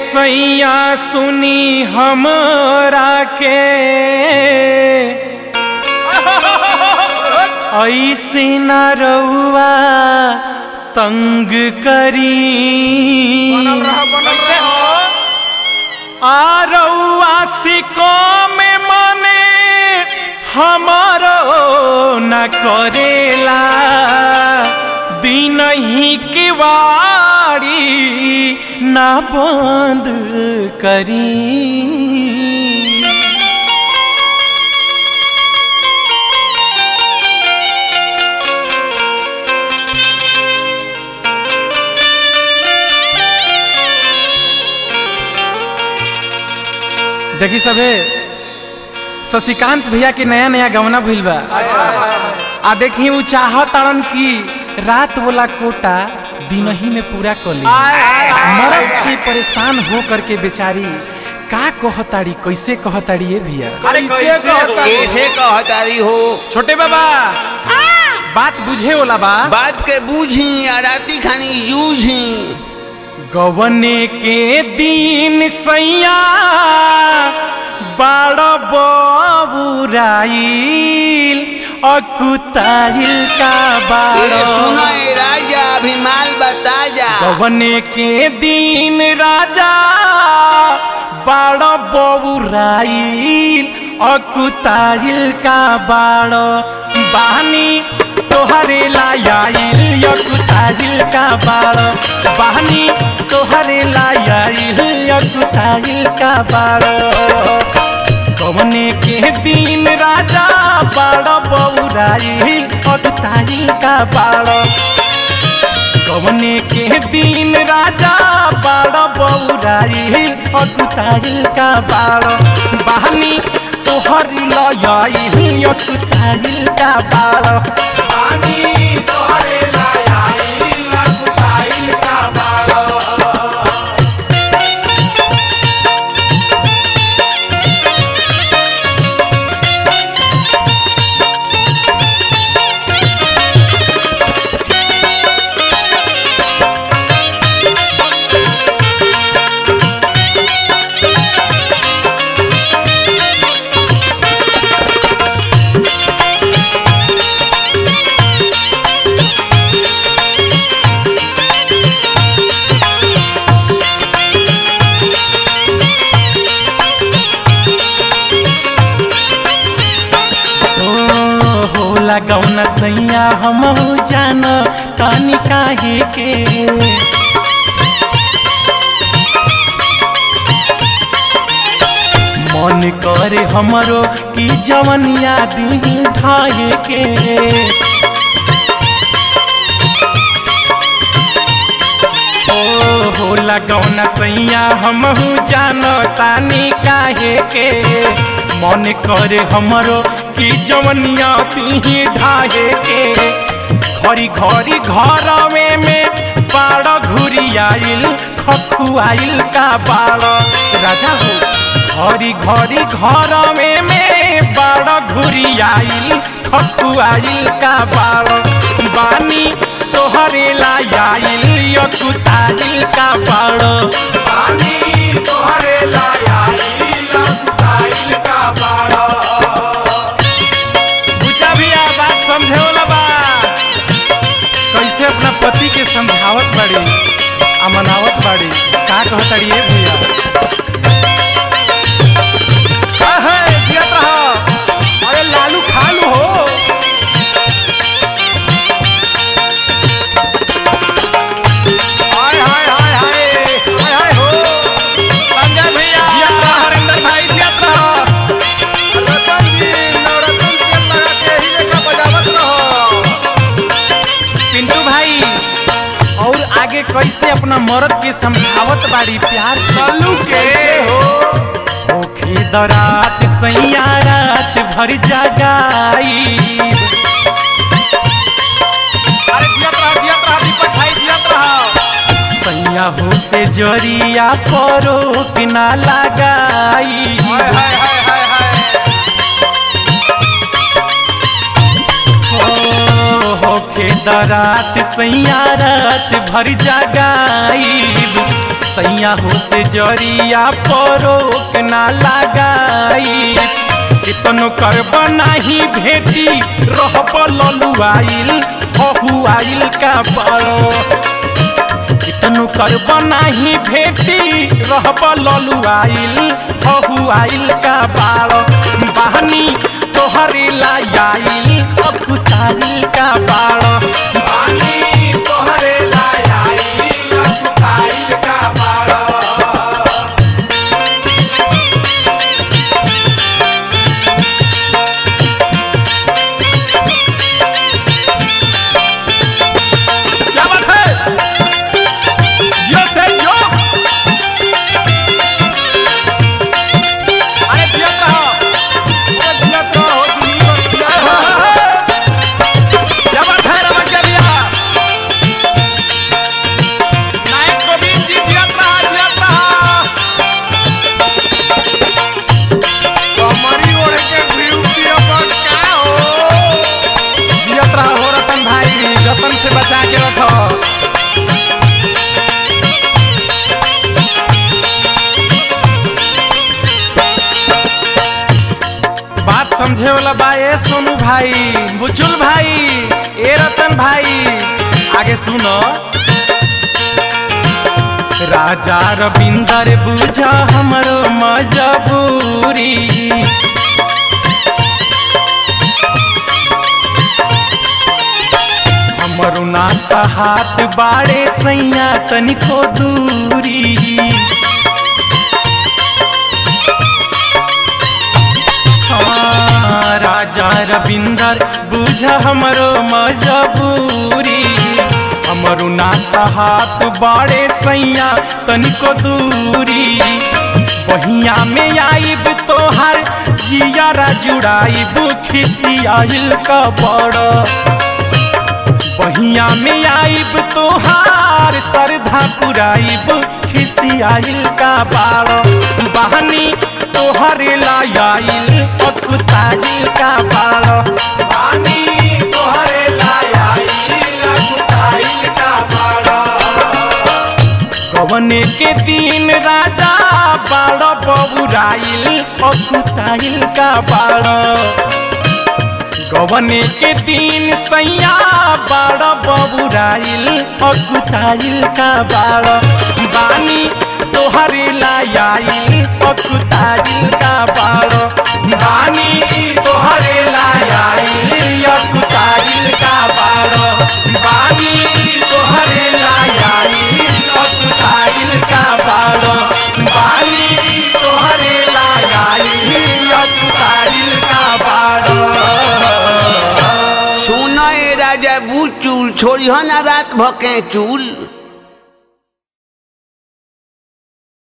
सैया सुनी हमरा के ऐसे न रउआ तंग करी आ रउआ सिको में मने हमारो न करेला दिन ही की वारी न बंद करी देखी सबे शशिकांत भैया के नया नया गवना भइल बा आ देखी उ चाहत तारन की रात वाला कोटा दिन ही में पूरा कर ली मर्द से परेशान हो करके बेचारी का कहताड़ी कैसे कहताड़ी ये भैया कैसे कहतारी हो छोटे बाबा बात बुझे वाला बा बात के बूझी आ राती खानी यूझी गवने के दिन सैया बाड़ बबुराइल अकुताइल का ए, बाड़ सुनो ए राजा अभी माल बता जा गवने के दिन राजा बाड़ बबुराइल अकुताइल का बाड़ बहनी तोहरे लायाइल अकुताइल का बाड़ बहनी तोहरे लायाइल अकुताइल का बाड़ कवने के दिन राजा बाड़ बौराइल अकुताइल का बाड़ कवने के दिन राजा बाड़ बौराइल अकुताइल का बाड़ बहनी तोहर लयाइल अकुताइल का बाड़ बहनी तोहरे लयाइल अकुताइल का बाड़ ओ होला गौना सैया हम जान तानी काहे के मन करे हमरो की जवनिया दिन ढाए के ओ होला गौना सैया हम जान तानी काहे के मन करे हमरो की जवनिया ती ढाहे के घरी घरी घर में में बाड़ घुरी आइल खखुआइल का बाड़ राजा हो घरी घरी घर में में बाड़ घुरी आइल खखुआइल का बाड़ बानी तोहरे लायाइल यकुताइल का बाड़ बानी तोहरे लायाइल यकुताइल का बाड़ बुचा भैया बात समझे वाला बा कैसे अपना पति के समझावत बाड़ी आ मनावत बाड़ी का कहताड़ी ए भैया अहे, जियत रह। अरे लालू खालू हो हाय हाय हाय हाय हाय हाय हो संजय भैया जियत रह, हरेंद्र भाई जियत रह। रतन जी नवरत्न तेल लगा के ही लेखा बजावत रहो पिंटू भाई और आगे कैसे अपना मर्द के समझावत बाड़ी प्यार चालू के हो ओखे दरात सैया रात भर जगाई अरे जियत रह जियत रह दीपक भाई जियत रह सैया हो से जरिया परोक ना लगाई हाय हाय हाय हाय हाय हो होखे दरात सैया रात भर जगाई सैया हो से जरिया परोक ना लगाई कितनो करब नाही भेटी रहब ललुआइल हहुआइल का बड़ो कितनो करब नाही भेटी रहब ललुआइल हहुआइल का बाड़ो बहनी तोहरे लायाइल अकुताइल का बाड़ो बहनी तोहरे लायाइल अकुताइल का बाड़ो क्या बात है जियो से जियो अरे जियो रहो जिया तो हो जिया जिया क्या बात है रमन भैया नायक गोविंद जी जियत रहा जियत रहा कमरी ओढ़ के ब्यूटी अपन का हो जियत रहा हो रतन भाई रतन से बचा के रखो बात समझे वाला बा ए सोनू भाई बुचुल भाई ए रतन भाई आगे सुनो राजा रविंदर बुझा हमरो मजबूरी हमरो नाता हाथ बाड़े सैया तनिको दूरी हाँ, राजा रविंदर बुझ हमरो मजबूरी हमरो नाता हाथ बाड़े सैया तनिको दूरी बहिया में आइब तोहर जियारा जुड़ाइब खिसियाइल का बड़ बहिया में आइब तोहार सरधा पुराइब खिसियाइल का बाड़ बहनी तोहरे लायाइल अकुताइल का बाड़ बहनी तोहरे लायाइल अकुताइल का बाड़ कवने के दिन राजा बाड़ बबुराइल अकुताइल का बाड़ गवने के दिन सैया बाड़ बबुराइल अकुताइल का बाड़ बानी तोहरे लायाइल अकुताइल का बाड़ बानी तोहरे लायाइल अकुताइल का बाड़ बानी तोहरे लायाइल अकुताइल का बाड़ बानी तोहरे लायाइल अकुताइल का बाड़ सुनो ए राजा बुचुल छोड़ी हो ना रात भके चूल